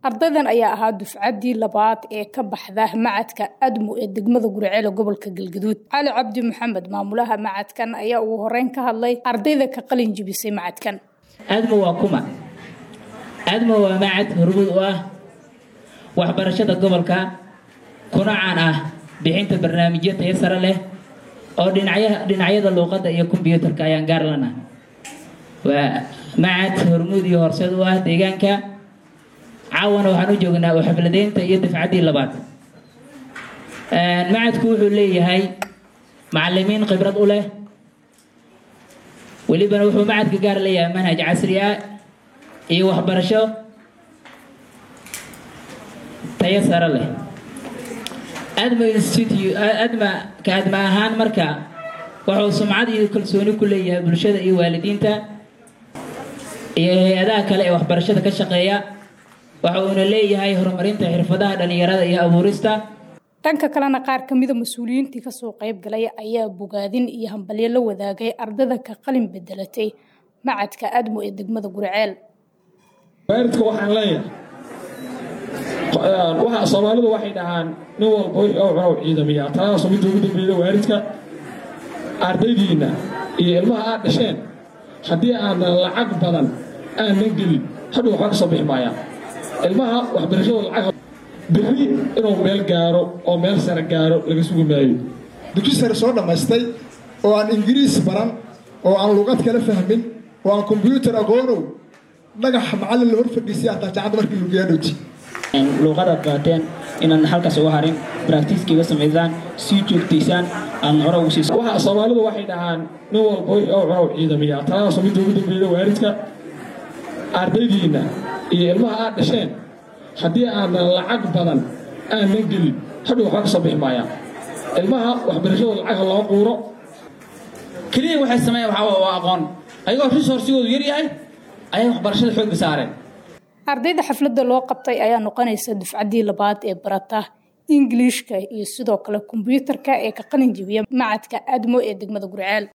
ardaydan ayaa ahaa dufcaddii labaad ee ka baxda macadka admu ee degmada guriceel gobolka galgaduud cali cabdi maxamed maamulaha macadkan ayaa ugu horeyn ka hadlay ardayda ka qalin jibisay macadkan admo waa kuma admo waa macad hormuud u ah waxbarashada gobolka kuna caan ah bixinta barnaamijyo tayo sare leh oo dhinacyada luuqadda iyo kombyuutarka ayaan gaar lana waa macad hormuud iyo horseed u ah deegaanka caawana waxaan u joognaa oo xafladeynta iyo dafcaddii labaad macadku wuxuu leeyahay macalimiin khibrad u leh welibana wuxuu macadka gaar leeyahay manhaj casri ah iyo waxbarasho tayo sare leh adma institute adma ka adma ahaan marka wuxuu sumcad iyo kalsooni ku leeyahay bulshada iyo waalidiinta iyo hay-adaha kale ee waxbarashada ka shaqeeya waxa uuna leeyahay horumarinta xirfadaha dhallinyarada iyo abuurista dhanka kalena qaar ka mida mas-uuliyiintii kasoo qayb galay ayaa bogaadin iyo hambalyo la wadaagay ardada ka qalin bedelatay macadka admo ee degmada guriceel waalidka waxaan leeyahay soomaalidu waxay dhahaan nin walba wixii oo cunow ciidamiyaa taladaasoo midda ugu dambeeyda waalidka ardaydiinna iyo ilmaha aad dhasheen haddii aanan lacag badan aanan gelin hadhow waxba ka soo bixi maayaan ilmaha waxbarashadooda lacag berri inuu meel gaaro oo meel sare gaaro laga sugi maayo dugsi sare soo dhammaystay oo aan ingiriis baran oo aan luqad kala fahmin oo aan kombyuutar aqoonow dhagax macallin la hor fadhiisay hataa jaacadda markii lugiyaa dhowti luuqadaad baateen inaan halkaas uga harin braktiiskiiga samaysaan sii joogtaysaan aan hore ugu siis soomaalidu waxay dhahaan nin walba wixii oo cunow ciidamiyaa taladaasoo midda ugu dambeeyda waalidka ardaydiinna iyo ilmaha aad dhasheen haddii aanan lacag badan aanan gelin hadhow waxba ka soo bixi maayaan ilmaha waxbarashadooda lacagha loo quuro keliya waxay sameeyaan waxaa waa aqoon ayagoo resourcigoodu yar yahay ayay waxbarashada xoogga saareen ardayda xafladda loo qabtay ayaa noqonaysa dufcaddii labaad ee barata ingiliishka iyo sidoo kale kombyuutarka ee ka qalin jibiya macadka admo ee degmada guriceel